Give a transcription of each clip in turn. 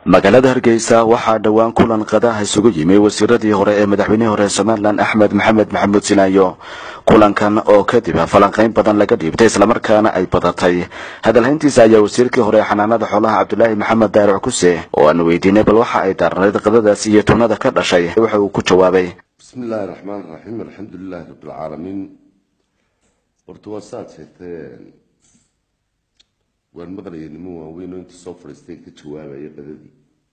magaalada hargeysa waxaa dhowaan kulan qadaha isugu yimi wasiiradii hore ee madaxweynihii hore somalilan axmed maxamed maxamuud sinaayo kulankan oo kadib falanqayn badan laga dhiibtay islamarkaana ay badatay hadalhayntiisa ayaa wasiirkii hore ee xanaanada xoolaha cabdulaahi maxamed daaruc kuse oo aan weydiinay bal waxa ay daarnayd qadadaas iyo tunada ka dhashay waxa uu ku jawaabay bismi illaahi raxmaan raxiim alxamdulilaahi rabbilcaalamiin horta waa saad sheegtay waan maqlayay niman waaweyn oo inta soo fadhiisteen ka jawaabaya qadadii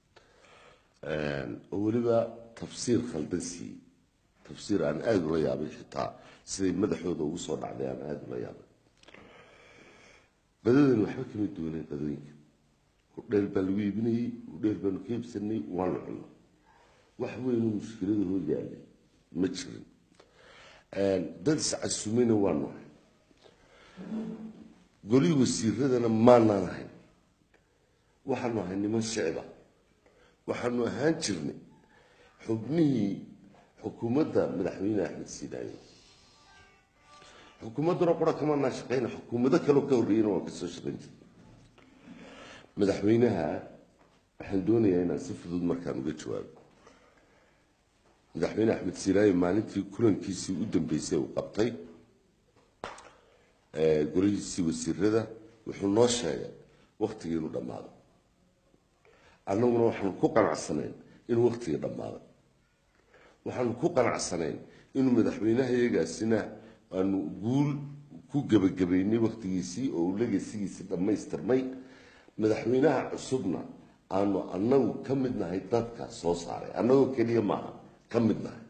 oo weliba tafsiir khaldan siiyey tafsiir aan aada ula yaabay xitaa siday madaxooda ugu soo dhacday aan aada ula yaabay qadadan waxba kama duwanay qadooyinka hudheel baa lagu iibinayey hudheel baanu ka iibsanay waanu cunno wax weynoo mushkilada hoo yaalay ma jirin dad iscasumayna waa nahay golii wasiiradana maanaan ahayn waxaanu ahay niman shicba waxaanu ahaan jirnay xubnihii xukuumadda madaxweyne axmed siidaayo xukuumadduna qura kamanaa shaqeyna xukuumado kaleo ka horreeyana waan kasoo shaqayn jirnay madaxweynaha waxaan doonayaa inaan si fudud markaan uga jawaabo madaxweyne axmed siidaayo maalintii kulankiisii u dambeysay uu qabtay golihiisii wasiirada wuxuu noo sheegay waktigii inuu dhammaaday annaguna waxaanu ku qanacsanayn inuu waktigii dhammaaday waxaanu ku qanacsanayn inuu madaxweynaha iyagaasina aanu guul ku gebagabaynay waktigiisii oo uu legasigiisii dhammaystirmay madaxweynaha cusubna aanu annagu ka mid nahay dadka soo saaray annagoo keliya maaha ka mid nahay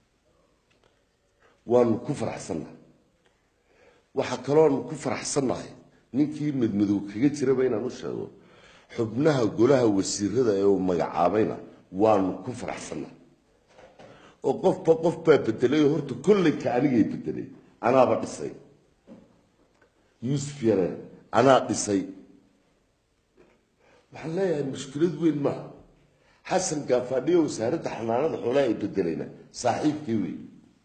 waanu ku faraxsannahay waxaa kalooanu ku faraxsannahay ninkii madmadow kaga jiraba inaan u sheego xubnaha golaha wasiirada ee uu magacaabayna waanu ku faraxsannahay oo qofba qof baa bedelay oo horta kollayka anigay bedelay anaaba dhisay yuusuf yareen anaa dhisay waxaan leeyahay mushkilad weyn maaha xasan gaafaadhiyo wasaaradda xanaanada xoolaha ay bedelayna saaxiibkii wey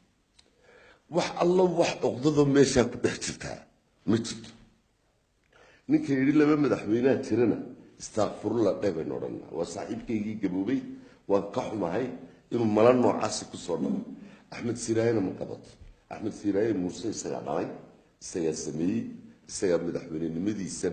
wax allo wax cuqdado meeshaa ku dhex jirtaa ma jirto ninka yidhi laba madaxweyneha jirana istaakfurula dheh baynu odhanaa waa saaxiibkaygii gaboobay waan ka xumahay inuu mala noocaasi kusoo dhalo axmed siiraayena ma qabato axmed siiraaye muuse isagaa dhalay isagaa sameeyey isagaa madaxweynenimadiisan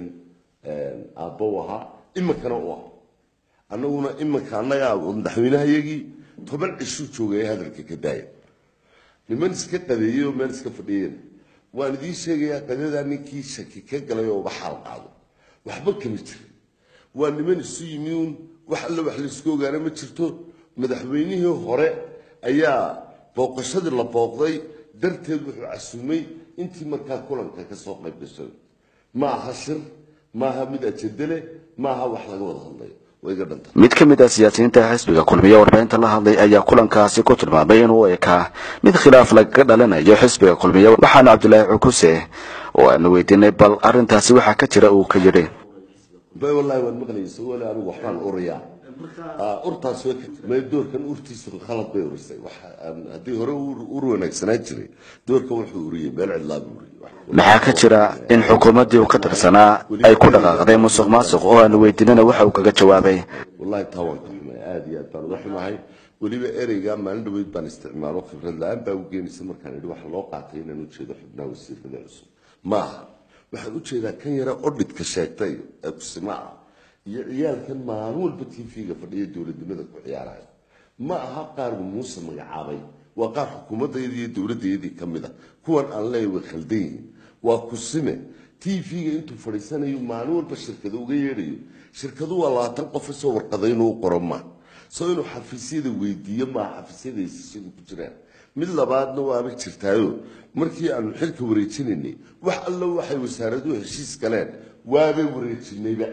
aabbo u ahaa iminkana u ah annaguna iminka annagaa madaxweynehayagii toban cishuu joogaya hadalka ka daaya niman iska qadeeyey oo meel iska fadhiyeen waan idiin sheegayaa qadadaa ninkii shaki ka galay oo waxaal qaado waxba kama jirin waa niman isu yimi uun wax alle wax laisku ogaana ma jirto madaxweynihii hore ayaa booqashadii la booqday darteed wuxuu casuumay intii markaa kulanka ka soo qayb gashay ma aha shir maaha mid ajadale maaha wax laga wada hadlayo mid ka mid ah siyaasiyiinta xisbiga kulmiye warbaahinta la hadlay ayaa kulankaasi ku tilmaamay inuu ekaa mid khilaaf lagaga dhalanayo xisbiga kulmiye waxaana cabdulaahi cukuse oo aanu weydiinay bal arintaasi waxaa ka jira uu ka yidhi wallahi waan maqlaysa wali anigu waxbaan urayaa urtaas way doorkan urtiisu khalad bay urisay haddii hore ur wanaagsanaan jiray doorkan wuxuu uriyey meel cidlaabu uriyey maxaa ka jira in xukuumaddii uu ka tirsanaa ay ku dhaqaaqday musuq maasuq oo aanu weydiinana waxa uu kaga jawaabay wallahi taa waan ka xumay aada iyo aad baan uga xumahay weliba ereyga maalin dhaweyd baan isticmaalo khibrad la-aan baa u geenaysa markaan idhi waxa loo qaatay inaan ujeedo xubnaha wasiirada cusub ma aha waxaan ujeedaa kan yare odhidka sheegtay ee kusima ah iyo ciyaalkan maalin walba t v-ga fadhiya dowladnimada ku ciyaaraya ma aha qaarbu muuse magacaabay waa qaar xukuumadayadii iyo dowladayadii ka mid a kuwan aan leeyahy way khaldan yihiin waa kusime t v-ga intuu fadhiisanayo maalin walba shirkado uga yeedhayo shirkadu waa labaatan qof isoo warqaday inuu qoro maa soo inuu xafiisyada weydiiyo maa xafiisyada heshiisyadu ku jiraan mid labaadna waaba jirtaayo markii aanu xilka wareejinaynay wax allo waxay wasaaraduhu heshiis galeen waabay wareejinayba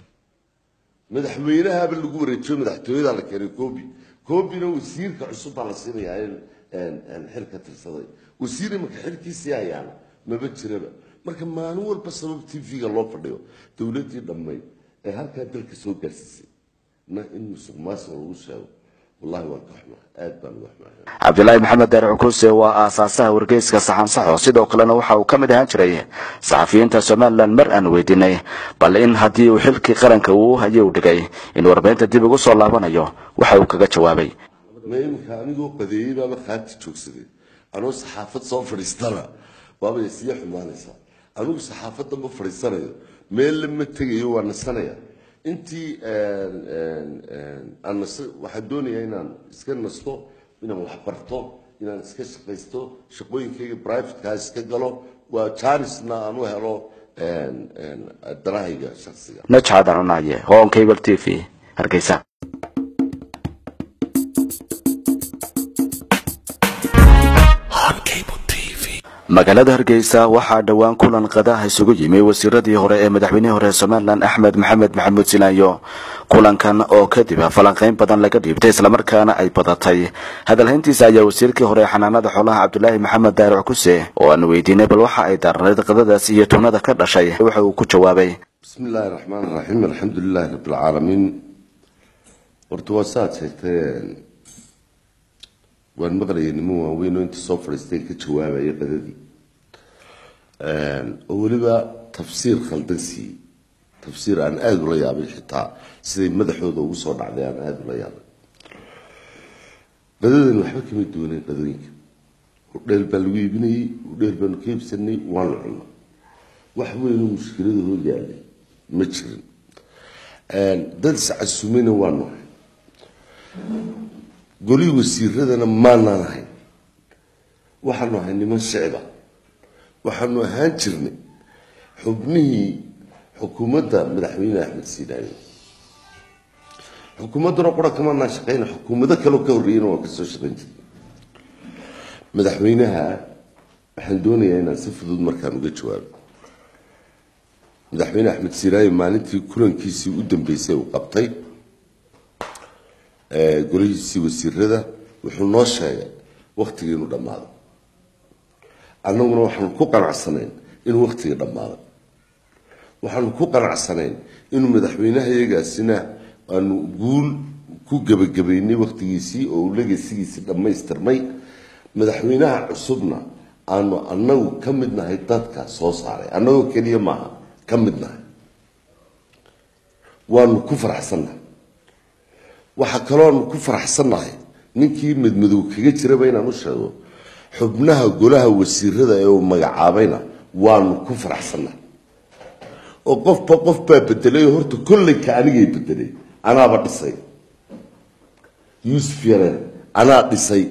madaxweynahaba lagu wareejiyo madaxtooyada la keenay coobi coobina wasiirka cusub baa la siinayaa xil ka tirsaday wasiir imanka xilkiisii hayaana maba jiraba marka maalin walba sabab t v-ga loo fadhiyo dowladdii dhammayd ee halkaa dalka soo gaarsiisay na in musuq maasuq lagu sheego wallahi waan ka xumaa aad baan uga xumaa cabdilaahi maxamed daare cukuse waa aasaasaha wargeyska saxansaxo sidoo kalena waxa uu ka mid ahaan jiray saxafiyiinta somalilan mar aan weydiinay bal in haddii uu xilkii qaranka uu hayay u dhigay in warbaahinta dib ugu soo laabanayo waxa uu kaga jawaabay ma iminka anigoo qadeeyey baaba qaati joogsaday anoo saxaafad soo fadhiistana waabay sii xumaanaysaa anigu saxaafadda ma fadhiisanayo meel lama tegayo waa nasanaya intii aan nas waxaan doonayaa inaan iska nasto inaan wax barto inaan iska shaqaysto shaqooyinkayga privatekaa iska galo waa janisna aan u helo danahayga shaksiga najcad cunaye hoon cable t v hargeysa magaalada hargeysa waxaa dhowaan kulan qadaha isugu yimi wasiiradii hore ee madaxweynihii hore somalilan axmed maxamed maxamuud sinaayo kulankan oo kadib falanqeyn badan laga dhiibtay islamarkaana ay badatay hadalhayntiisa ayaa wasiirkii hore ee xanaanada xoolaha cabdulaahi maxamed daaric kuse oo aan weydiinay bal waxa ay daarnayd qadadaas iyo tunada ka dhashay waxa uu ku jawaabay bismi illaahi raxmaan raxiim alxamdu lilahi rabbi alcaalamiin horta waa saaad sheegtay waan maqlayay niman waaweyn oo inta soo fadhiisteen ka jawaabaya qadadii oo weliba tafsiir khaldan siiyey tafsiir aan aada ula yaabay xitaa siday madaxooda ugu soo dhacday aan aada ula yaabay qadadan waxba kama duwaneen qadooyinka hudheel baa lagu iibinayey hudheel baanu ka iibsanay waanu cunno wax weynoo mushkilada hoo yaalay ma jirin dad iscasumayna waa nahay golihii wasiiradana maanaan ahayn waxaanu ahay niman shicba waxaanu ahaan jirnay xubnihii xukuumadda madaxweyne axmed siidaayo xukuumadduna qura kamaanaan shaqayna xukuumado kaleo ka horreeyana waan kasoo shaqayn jirnay madaxweynaha waxaan doonayaa inaan si fudud markaan uga jawaabo madaxweyne axmed siiraayo maalintii kulankiisii u dambeysay uu qabtay golihiisii wasiirada wuxuu noo sheegay waktigii inuu dhammaaday annaguna waxaanu ku qanacsanayn inuu waktigii dhammaaday waxaanu ku qanacsanayn inuu madaxweynehayagaasina aanu guul ku gebagabaynay waktigiisii oo uu legasigiisii dhammaystirmay madaxweynaha cusubna aanu annagu ka mid nahay dadka soo saaray annagoo keliya maaha ka mid nahay waanu ku faraxsannahay waxaa kalooanu ku faraxsannahay ninkii madmadow kaga jiraba inaan u sheego xubnaha golaha wasiirada ee uu magacaabayna waanu ku faraxsannahay oo qofba qof baa bedelay oo horta kollayka anigay bedelay anaaba dhisay yuusuf yareen anaa dhisay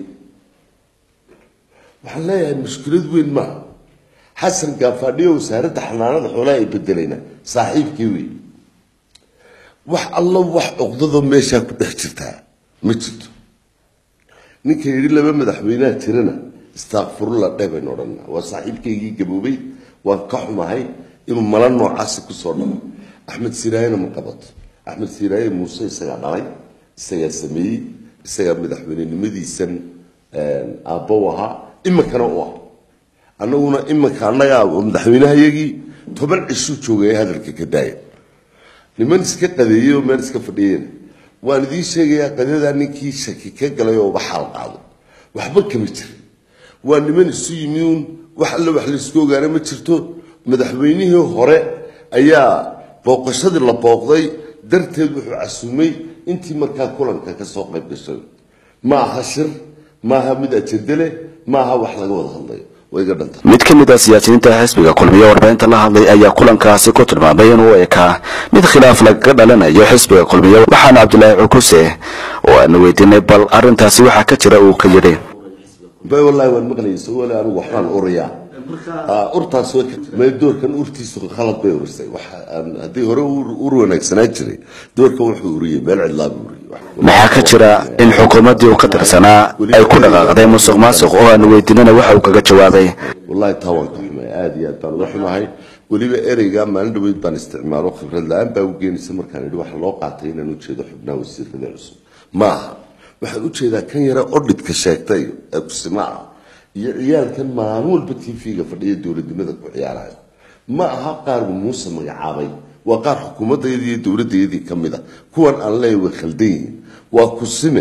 waxaan leeyahay mushkilad weyn maaha xasan gaafaadhiyo wasaaradda xanaanada xoolaha ay bedelayna saaxiibkii wey wax allo wax cuqdadoo meeshaa ku dhex jirtaa ma jirto ninka yidhi laba madaxweynaha jirana istaakfurula dheh baynu odhanaa waa saaxiibkaygii gaboobay waan ka xumahay inuu mala noocaasi kusoo dhalo axmed siiraayena ma qabato axmed siiraaye muuse isagaa dhalay isagaa sameeyey isagaa madaxweynenimadiisan aabbo u ahaa iminkana u ah annaguna iminka annagaa madaxweynehayagii toban cishuu joogaya hadalka ka daaya niman iska qadeeyey oo meel iska fadhiyeen waan idiin sheegayaa qadadaa ninkii shaki ka galay oo waxaal qaado waxba kama jira waa niman isu yimi uun wax alle wax laysku ogaana ma jirto madaxweynihii hore ayaa booqashadii la booqday darteed wuxuu casumay intii markaa kulanka kasoo qayb gashay ma aha shir maaha mid ajende leh maaha wax laga wada hadlayo way iga dhanta mid ka mid ah siyaasiyiinta xisbiga kulmiye warbaahinta la hadlay ayaa kulankaasi ku tilmaamay inuu ekaa mid khilaaf lagaga dhalanayo xisbiga kulmiye waxaana cabdilaahi cukuse oo aanu weydiinay bal arrintaasi waxaa ka jira uu ka yidhi bay wallaahi waan maqlayay isagoo le anigu waxbaan urayaa urtaas way may doorkan urtiisu khalad bay urisay wax haddii hore ur wanaagsanaan jiray doorkan wuxuu uriyey meel cidlaa buu uriyey maxaa ka jira in xukuumaddii uu ka tirsanaa ay ku dhaqaaqday musuq maasuq oo aanu weydiinana waxa uu kaga jawaabay wallahi taa waan ka xumay aada iyo aad baan uga xumahay weliba ereyga maalin dhaweyd baan isticmaalo khibrad la-aan baa u geenaysa markaan idhi waxa loo qaatay inaan ujeedo xubnaha wasiirada cusub ma aha waxaan ujeedaa kan yare odhidka sheegtay ee kusima ah iyo ciyaalkan maalin walba t v-ga fadhiya dowladnimada ku ciyaaraya ma aha qaarbu muuse magacaabay waa qaar xukuumadayadii iyo dowladayadii ka mid a kuwan aan leeya way khaldan yihiin waa kusime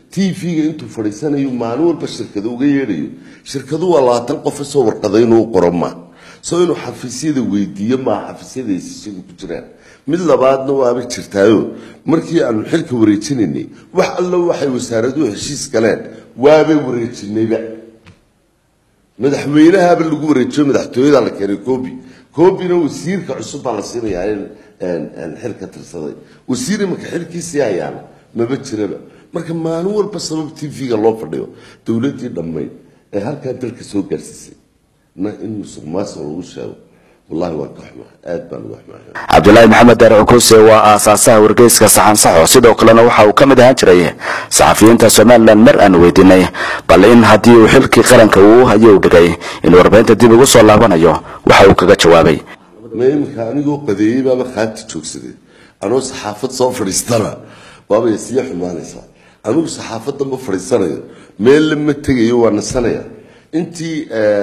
t v-ga intuu fadhiisanayo maalin walba shirkado uga yeedhayo shirkadu waa labaatan qof isoo warqada inuu qoro ma soo inuu xafiisyada weydiiyo maa xafiisyada hesishigu ku jiraan mid labaadna waaba jirtaayo markii aanu xilka wareejinaynay wax allo waxay wasaaraduhu heshiis galeen waabay wareejinayba madaxweynahaaba lagu wareejiyo madaxtooyada la keenay coobi coobina wasiirka cusub baa la siinayaa in xil ka tirsaday wasiir imanka xilkiisii hayaana maba jiraba marka maalin walba sabab t v-ga loo fadhiyo dowladdii dhammayd ee halkaa dalka soo gaarsiisay na in musuq maasuq lagu sheego wallahi waan ka xumaa aad baan uga xumaa cabdulaahi maxamed daare cukuse waa aasaasaha wargeyska saxan saxo sidoo kalena waxa uu ka mid ahaan jiray saxafiyiinta somalilan mar aan weydiinay bal in haddii uu xilkii qaranka uu hayo u dhigay in warbaahinta dib ugu soo laabanayo waxa uu kaga jawaabay ma iminka anigoo qadeeyey baaba qaati joogsaday anoo saxaafad soo fadhiistana waabay sii xumaanaysaa anigu saxaafadda ma fadhiisanayo meel lama tegayo waa nasanaya intii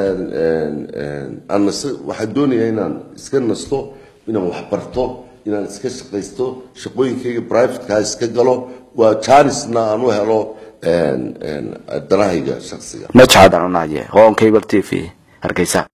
aan nas waxaan doonayaa inaan iska nasto inaan waxbarto inaan iska shaqaysto shaqooyinkayga privatekaa iska galo waa janisna aan u helo danahayga shaksiga najxadan unaye hoon cable t v hargeysa